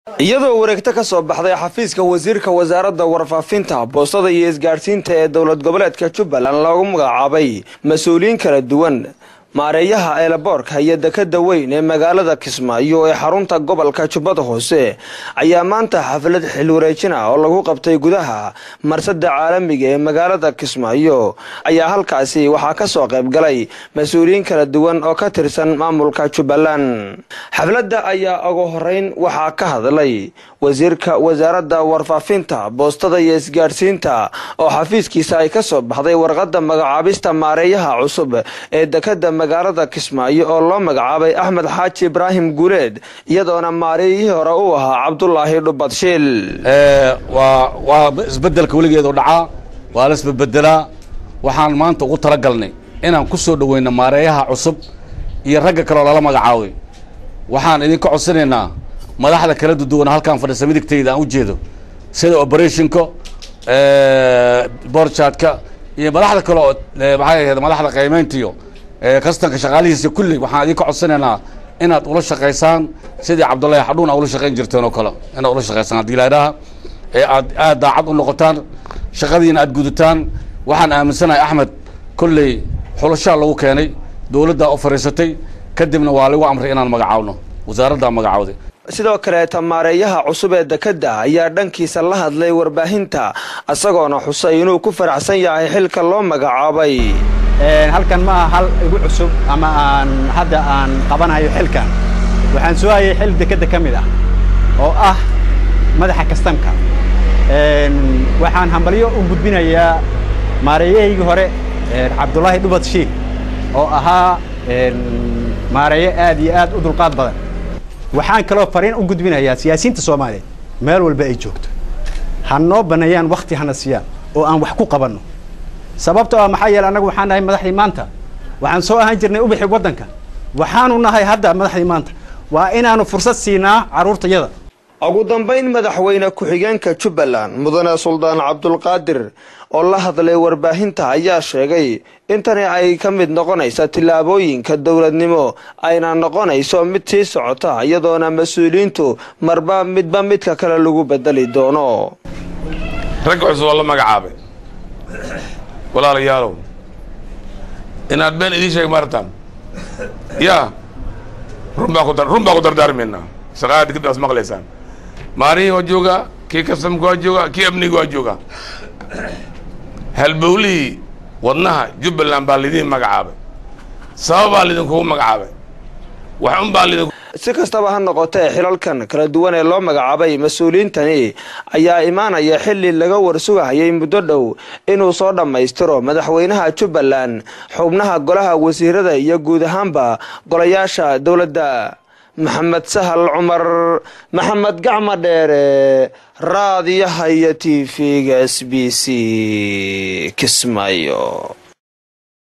iyadoo wareegto ka soo baxday xafiiska wasiirka wasaaradda warfaafinta boostada iyo isgaadhsiinta ee dowlad goboleedka jubbaland loogu magacaabay mas-uuliyiin kala duwan maareeyaha eelaboorka iyo dekada weyn ee magaalada kismaayo ee xarunta gobolka jubbada hoose ayaa maanta xaflad xil wareejin ah oo lagu qabtay gudaha marsada caalamiga ee magaalada kismaayo ayaa halkaasi waxaa ka soo qayb galay mas-uuliyiin kala duwan oo ka tirsan maamulka jubbaland xafladda ayaa ugu horeyn waxaa ka hadlay wasiirka wasaaradda warfaafinta boostada iyo isgaadhsiinta oo xafiiskiisa ay ka soo baxday warqadda magacaabista maareeyaha cusub ee dekada magaalada kismaayo oo loo magacaabay axmed xaaji ibraahim guuleed iyadoona maareeyihii hore uu ahaa cabdulaahi dhubadshiil waa isbedelka weligeedu dhacaa waa la isbebedelaa waxaan maanta ugu talagalnay inaan ku soo dhoweyno maareeyaha cusub iyo ragga kaleoo lala magacaabay waxaan idinka codsanaynaa madaxda kala duduwan halkaan fadhiisa midigtayda aan ujeedo sida operationka borjadka iyo madaxda kale oo maxay ahayd madaxda qiimeyntiyo kastanka shaqaalihiisa kulli waxaan idinka codsanaynaa inaad ula shaqaysaan sidii cabdullaahi xadhuun aa ula shaqayn jirteen oo kale inaad ula shaqaysaan haddii laydhaha ee aad aad daacad u noqotaan shaqadiina aad gudataan waxaan aaminsanahay axmed kolley xulashaa lagu keenay dowladdaa u fadhiisatay kadibna waa lagu amray inaan magacaawno wasaaraddaa magacaawday sidoo kaleeta maareeyaha cusub ee dekadda ayaa dhankiisa la hadlay warbaahinta isagoona xusay inuu ku faraxsan yahay xilka loo magacaabay halkan ma aha hal igu cusub ama aan hadda aan qabanayo xilkan waxaan soo hayay xil dekedda ka mid ah oo ah madaxa kastamka waxaan hambalyo u gudbinayaa maareeyahaygii hore cabdulaahi dhubad shiil oo ahaa maareeye aad iyo aad u dulqaad badan waxaan kaloo fariin u gudbinayaa siyaasiyiinta soomaaliyeed meel walba ay joogto ha noo baneeyaan wakti hana siiyaan oo aan wax ku qabanno sababtoo ah maxaa yeele annagu waxaan nahay madaxdii maanta waxaan soo ahaan jirnay ubixi waddanka waxaanu nahay hadda madaxdii maanta waa inaanu fursad siinaa carruurtayada ugu dambayn madaxweyne ku-xigeenka jubbaland mudane suldaan cabdulqaadir oo la hadlay warbaahinta ayaa sheegay intani ay ka mid noqonaysa tillaabooyinka dowladnimo ayna noqonayso mid sii socota iyadoona mas-uuliyiintu marba midba midka kale lagu bedeli doono ragga cusub oo la magacaabay walaalayaalow inaad been idiin sheeg maartaan yaa run baan ku run baan ku dardaarmaynaa shaqaada kadib aas maqlaysaan maalihii waa joogaa kii kastamka waa joogaa kii amniga waa joogaa halbowlihii wadnaha jubbaland baa lidiin magacaabay sababaa lidinkugu magacaabay wax un baa lidin si kastaba ha noqotee xilalkan kala duwan ee loo magacaabay mas-uuliyiintani ayaa imaanaya xilli laga warsugahayay muddo dhow inuu soo dhammaystiro madaxweynaha jubbaland xubnaha golaha wasiirada iyo guud ahaanba golayaasha dowladda maxamed sahal cumar maxamed gacma dheere raadiyaha iyo t v-ga s b c kismaayo